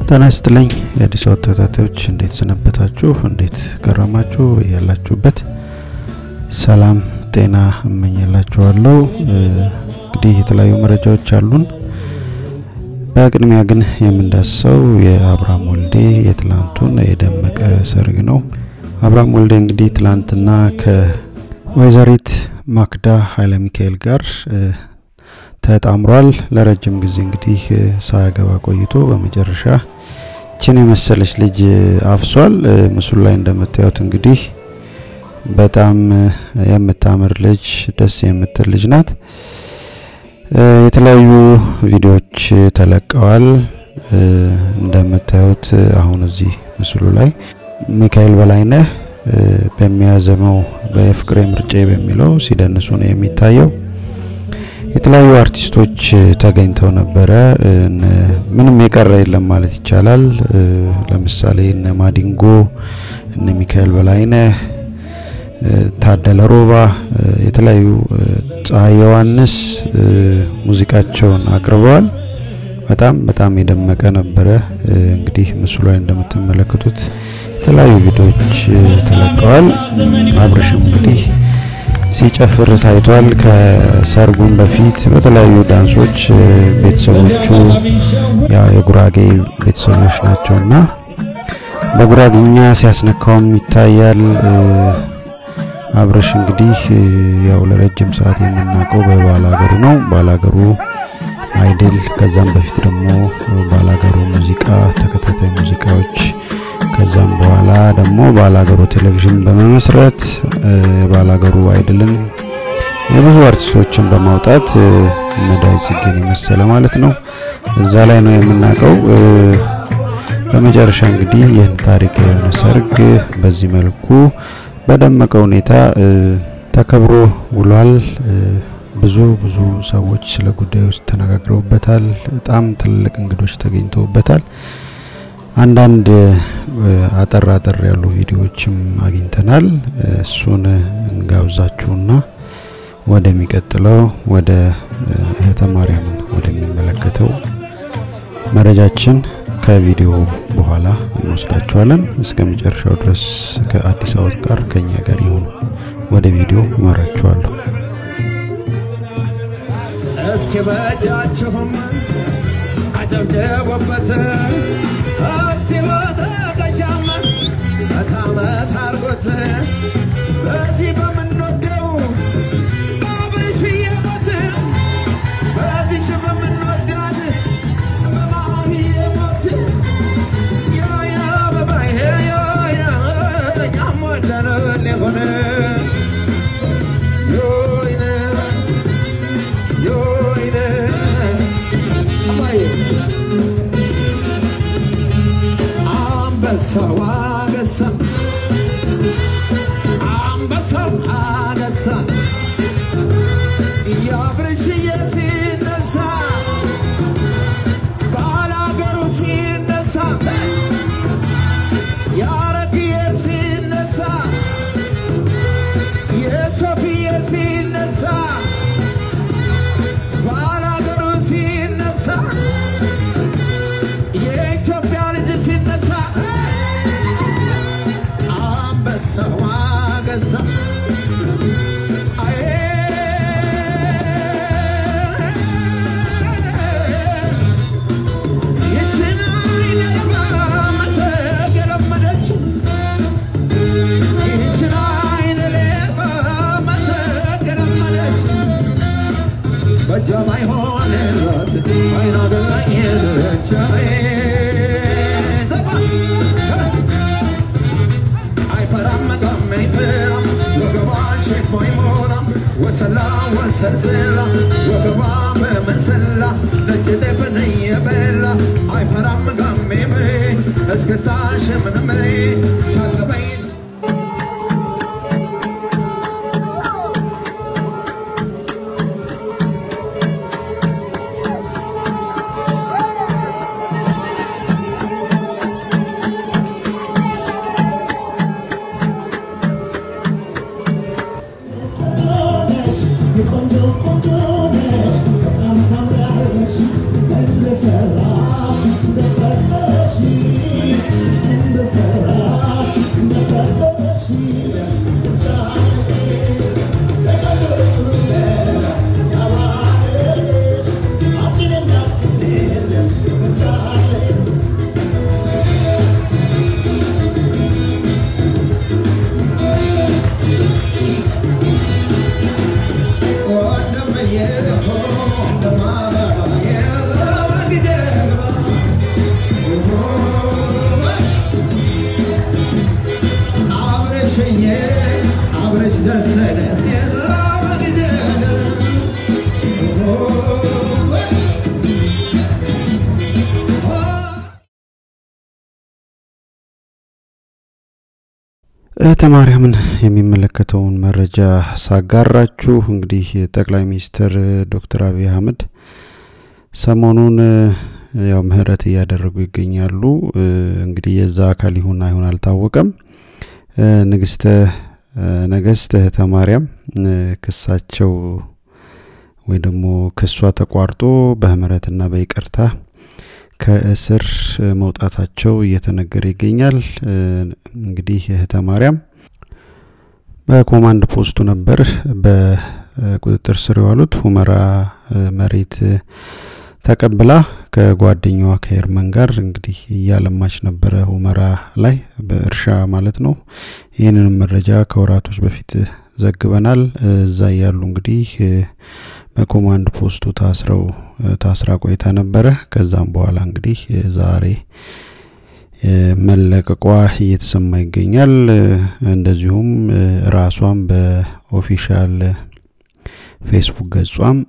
ጤና ይስጥልኝ የአዲስ አበባ ተከታታዮች እንዴት ሰነበታችሁ? እንዴት ገረማችሁ? ያላችሁበት ሰላም ጤና እመኝላችኋለሁ። እንግዲህ የተለያዩ መረጃዎች አሉን። በቅድሚያ ግን የምንዳስሰው የአብርሃም ወልዴ የትላንቱን የደመቀ ሰርግ ነው። አብርሃም ወልዴ እንግዲህ ትላንትና ከወይዘሪት ማክዳ ኃይለ ሚካኤል ጋር ተጣምሯል። ለረጅም ጊዜ እንግዲህ ሳያገባ ቆይቶ በመጨረሻ ችን የመሰለች ልጅ አፍሷል። ምስሉ ላይ እንደምታዩት እንግዲህ በጣም የምታምር ልጅ፣ ደስ የምትል ልጅ ናት። የተለያዩ ቪዲዮዎች ተለቀዋል። እንደምታዩት አሁን እዚህ ምስሉ ላይ ሚካኤል በላይነህ በሚያዘመው በፍቅሬ ምርጬ በሚለው ሲደንሱ ነው የሚታየው። የተለያዩ አርቲስቶች ተገኝተው ነበረ። ምንም የቀረ የለም ማለት ይቻላል። ለምሳሌ እነ ማዲንጎ፣ እነ ሚካኤል በላይነህ፣ ታደለ ሮባ፣ የተለያዩ ፀሐይ ዮሐንስ ሙዚቃቸውን አቅርበዋል። በጣም በጣም የደመቀ ነበረ። እንግዲህ ምስሉ ላይ እንደምትመለከቱት የተለያዩ ቪዲዮዎች ተለቀዋል። አብርሽም እንግዲህ ሲጨፍር ታይቷል። ከሰርጉም በፊት በተለያዩ ዳንሶች ቤተሰቦቹ ያው የጉራጌ ቤተሰቦች ናቸውና በጉራጌኛ ሲያስነካውም ይታያል። አብርሽ እንግዲህ ያው ለረጅም ሰዓት የምናውቀው በባላገሩ ነው። ባላገሩ አይድል፣ ከዛም በፊት ደግሞ ባላገሩ ሙዚቃ ተከታታይ ሙዚቃዎች ከዛም በኋላ ደግሞ ባላገሩ ቴሌቪዥን በመመስረት ባላገሩ አይድልን የብዙ አርቲስቶችን በማውጣት እነዳይ ጽጌን የመሰለ ማለት ነው እዛ ላይ ነው የምናውቀው። በመጨረሻ እንግዲህ ይህን ታሪክ የሆነ ሰርግ በዚህ መልኩ በደመቀ ሁኔታ ተከብሮ ውሏል። ብዙ ብዙ ሰዎች ስለ ጉዳዩ ውስጥ ተነጋግረውበታል። በጣም ትልልቅ እንግዶች ተገኝተውበታል። አንዳንድ አጠር አጠር ያሉ ቪዲዮዎችም አግኝተናል። እሱን እንጋብዛችሁና ወደሚቀጥለው ወደ እህተ ማርያምን ወደሚመለከተው መረጃችን ከቪዲዮ በኋላ እንወስዳችኋለን። እስከ መጨረሻው ድረስ ከአዲስ አበባ ጋር ከኛ ጋር ይሁኑ። ወደ ቪዲዮ እመራችኋለሁ። እስኪ በእጃችሁም አጨብጭቡበት እስቲ በተቀሻም መታመት አርጎት በዚህ በምንወደው በአብርሽዬ ሞት በዚሽ በምንወዳት በማሚዬ ሞት የወይነ አበባዬ የወይነ እኛም ወደን ሊሆን የወይነ የወይነ አባዬ አንበሳው አገሳ አንበሳው አገሳ የአብርሽዬ ሲነሳ ባላገሩ ሲነሳ የአረግዬ ሲነሳ የሶፊዬ ሲነሳ ባላገሩ ሲነሳ የኢትዮጵያ ልጅ ሲነሳ አንበሳው አገሳ አዬ ይችን አይነባ መሰግ የለመደች ይችን አይነባ መሰግ የለመደች በእጇ ማይሆንላት አይና ገላኝ ሄደች ዘባ አይፈራም መጣም አይፈራም ወገቧን ሸክፎ አይሞላም ወሰላ ወንሰልስላ ወገቧ በመሰላ ነጭ ጤፍን እየበላ አይፈራም ጋሜም እስክስታሽ ምንም ሳትበይ ቆንጆ ቆንጆ ነሽ በጣም ታምራለሽ እንደሰራ እንደፈጠረሽ እህተ ማርያምን የሚመለከተውን መረጃ ሳጋራችሁ እንግዲህ ጠቅላይ ሚኒስትር ዶክተር አብይ አህመድ ሰሞኑን ያው ምህረት እያደረጉ ይገኛሉ። እንግዲህ የዛ አካል ይሁን አይሁን አልታወቀም። ንግስተ ነገስት እህተ ማርያም ክሳቸው ወይ ደግሞ ክሷ ተቋርጦ በምህረትና በይቅርታ ከእስር መውጣታቸው እየተነገረ ይገኛል። እንግዲህ እህተ ማርያም በኮማንድ ፖስቱ ነበር በቁጥጥር ስር የዋሉት ሁመራ መሬት ተቀብላ ከጓደኛዋ ከኤርመን ጋር እንግዲህ እያለማች ነበረ ሁመራ ላይ በእርሻ ማለት ነው። ይህንንም መረጃ ከወራቶች በፊት ዘግበናል። እዛ እያሉ እንግዲህ በኮማንድ ፖስቱ ታስረው ታስራ ቆይታ ነበረ። ከዛም በኋላ እንግዲህ ዛሬ መለቀቋ እየተሰማ ይገኛል። እንደዚሁም ራሷም በኦፊሻል ፌስቡክ ገጿም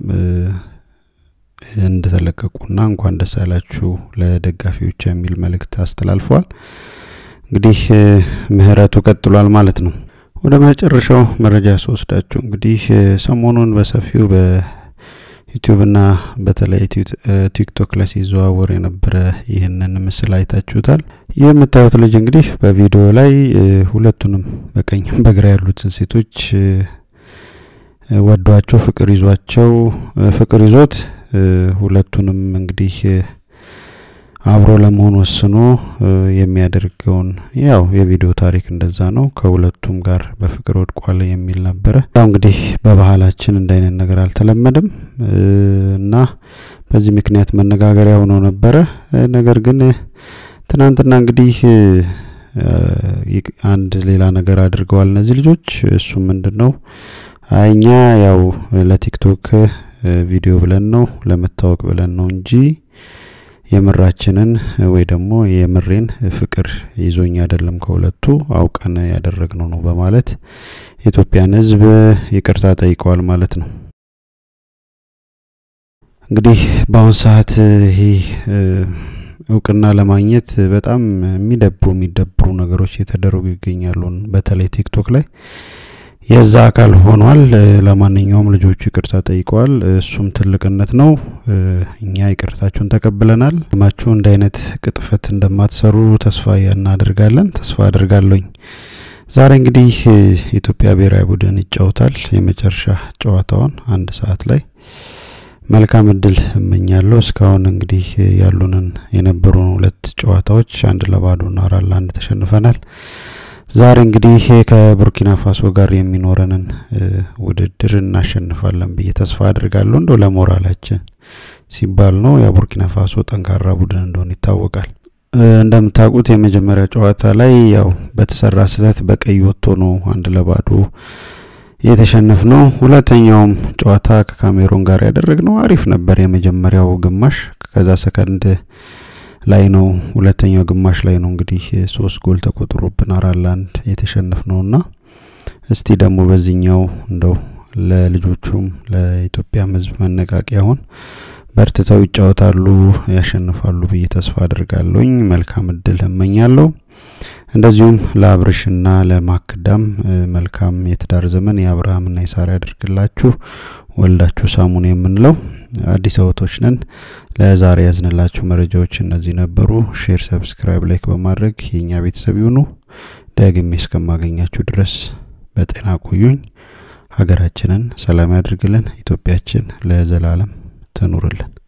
እንደተለቀቁና እንኳን ደስ ያላችሁ ለደጋፊዎች የሚል መልእክት አስተላልፈዋል። እንግዲህ ምህረቱ ቀጥሏል ማለት ነው። ወደ መጨረሻው መረጃ ስወስዳችሁ እንግዲህ ሰሞኑን በሰፊው በዩቲዩብና በተለይ ቲክቶክ ላይ ሲዘዋወር የነበረ ይህንን ምስል አይታችሁታል። ይህ የምታዩት ልጅ እንግዲህ በቪዲዮ ላይ ሁለቱንም በቀኝም በግራ ያሉትን ሴቶች ወዷቸው ፍቅር ይዟቸው ፍቅር ይዞት ሁለቱንም እንግዲህ አብሮ ለመሆን ወስኖ የሚያደርገውን ያው የቪዲዮ ታሪክ እንደዛ ነው። ከሁለቱም ጋር በፍቅር ወድቋል የሚል ነበረ። ያው እንግዲህ በባህላችን እንደ አይነት ነገር አልተለመደም እና በዚህ ምክንያት መነጋገሪያ ሆኖ ነበረ። ነገር ግን ትናንትና እንግዲህ አንድ ሌላ ነገር አድርገዋል እነዚህ ልጆች። እሱ ምንድን ነው? አይኛ ያው ለቲክቶክ ቪዲዮ ብለን ነው ለመታወቅ ብለን ነው እንጂ የምራችንን ወይ ደግሞ የምሬን ፍቅር ይዞኝ አይደለም ከሁለቱ አውቀን ያደረግነው ነው በማለት የኢትዮጵያን ሕዝብ ይቅርታ ጠይቀዋል ማለት ነው። እንግዲህ በአሁን ሰዓት ይህ እውቅና ለማግኘት በጣም የሚደብሩ የሚደብሩ ነገሮች እየተደረጉ ይገኛሉ። በተለይ ቲክቶክ ላይ የዛ አካል ሆኗል። ለማንኛውም ልጆቹ ይቅርታ ጠይቀዋል። እሱም ትልቅነት ነው። እኛ ይቅርታችሁን ተቀብለናል። ማችሁ እንደ አይነት ቅጥፈት እንደማትሰሩ ተስፋ እናደርጋለን። ተስፋ አድርጋለኝ። ዛሬ እንግዲህ የኢትዮጵያ ብሔራዊ ቡድን ይጫወታል የመጨረሻ ጨዋታውን አንድ ሰዓት ላይ መልካም እድል እመኛለሁ። እስካሁን እንግዲህ ያሉንን የነበሩን ሁለት ጨዋታዎች አንድ ለባዶና አራት ለአንድ ተሸንፈናል። ዛሬ እንግዲህ ከቡርኪና ፋሶ ጋር የሚኖረንን ውድድር እናሸንፋለን ብዬ ተስፋ አድርጋለሁ። እንደው ለሞራላችን ሲባል ነው። የቡርኪና ፋሶ ጠንካራ ቡድን እንደሆነ ይታወቃል። እንደምታውቁት የመጀመሪያ ጨዋታ ላይ ያው በተሰራ ስህተት በቀይ ወጥቶ ነው አንድ ለባዶ የተሸነፍ ነው። ሁለተኛውም ጨዋታ ከካሜሮን ጋር ያደረግነው አሪፍ ነበር። የመጀመሪያው ግማሽ ከዛ ሰከንድ ላይ ነው ሁለተኛው ግማሽ ላይ ነው እንግዲህ ሶስት ጎል ተቆጥሮብን አራት ለአንድ የተሸነፍ ነውና እስቲ ደግሞ በዚህኛው እንደው ለልጆቹም ለኢትዮጵያም ሕዝብ መነቃቂያ ሆን በርትተው ይጫወታሉ፣ ያሸንፋሉ ብዬ ተስፋ አድርጋለሁኝ። መልካም እድል እመኛለሁ። እንደዚሁም ለአብርሽና ለማክዳም መልካም የትዳር ዘመን የአብርሃምና የሳራ ያደርግላችሁ። ወልዳችሁ ሳሙን የምንለው አዲስ አበቦች ነን። ለዛሬ ያዝንላችሁ መረጃዎች እነዚህ ነበሩ። ሼር፣ ሰብስክራይብ፣ ላይክ በማድረግ የእኛ ቤተሰብ ይሁኑ። ደግሜ እስከማገኛችሁ ድረስ በጤና ቆዩኝ። ሀገራችንን ሰላም ያድርግልን። ኢትዮጵያችን ለዘላለም ትኑርልን።